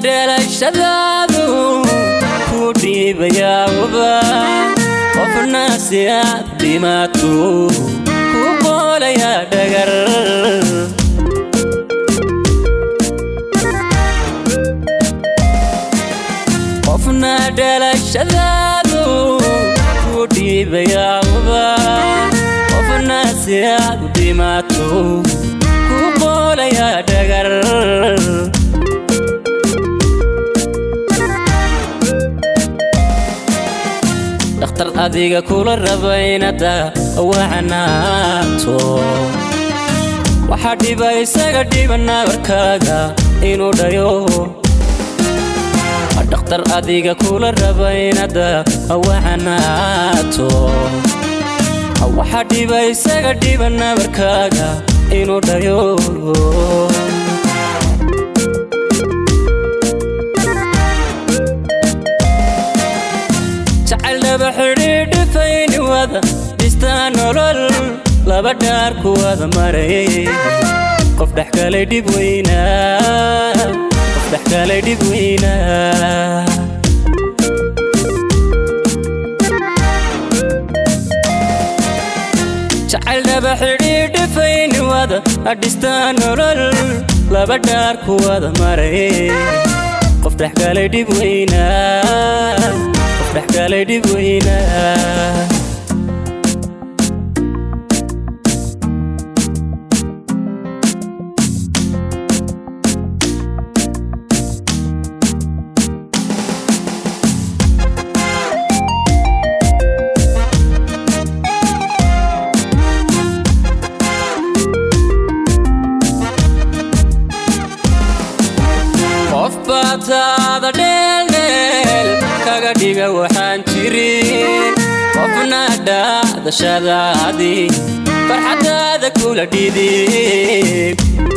dheelashadaadu ku dhiibayaawaba qofna si aad dhimaato ku qoolaya dhagar qofna dhalashadaadu ku dhiibayaawaba qofna si aad u dhimaato ku qoolaya dhagar dhakhtar adiga kula raba inada wacanaato waxaa dhiba isaga dhiba nabarkaaga inuu dhayo dhakhtar adiga kula raba inada wacanaato waxaa dhiba isaga dhiba nabarkaaga inuu dhayo jacayl dhaba xidhiidhifayni wada dhistaa nolol laba dhaar ku wada maray qof dhex kalay dhib weynaa qof dhex kalay dhib weynaa jacayl dhaba xidhiidhifayni wada dhistaa nolol laba dhaar ku wada maray qof dhex kalay dhib weynaa qof dhex kalay dhib weynaa qof baataada dheeldheel kaga dhiga waxaan jirin qofna dhaadashadaadii farxadaada kula dhidib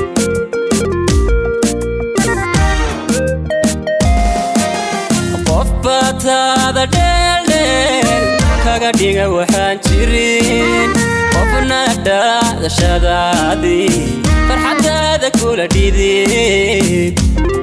qof baataada dheeldheel kaga dhiga waxaan jirin qofna dhaadashadaadii farxadaada kula dhidib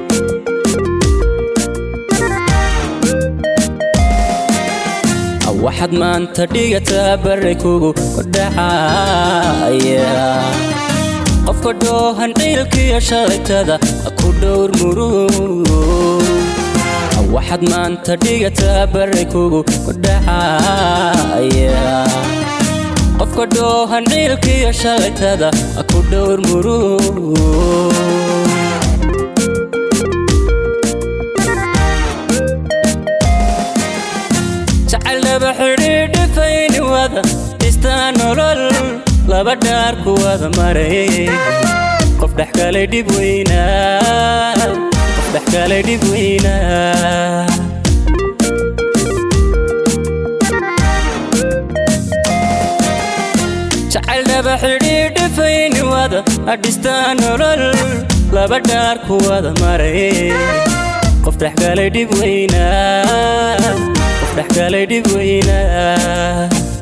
waxaad maanta dhigataa barray kugu dhacaya qofka dhoohan ciilkiyo shalaytada ku dhowr murug waxaad maanta dhigataa barray kugu dhacaya qofka dhoohan ciilkiyo shalaytada ku dhowr murug jacayl dhaba xidhiidhifayni wada dhistaa nolol laba dhaar ku wada maray qof dhex kalay dhib weynaa qof dhex kalay dhib weynaa jacayl dhaba xidhiidhifayni wada dhistaa nolol laba dhaar ku wada maray qof dhex kalay dhib weynaa qof dhex kalay dhib weynaa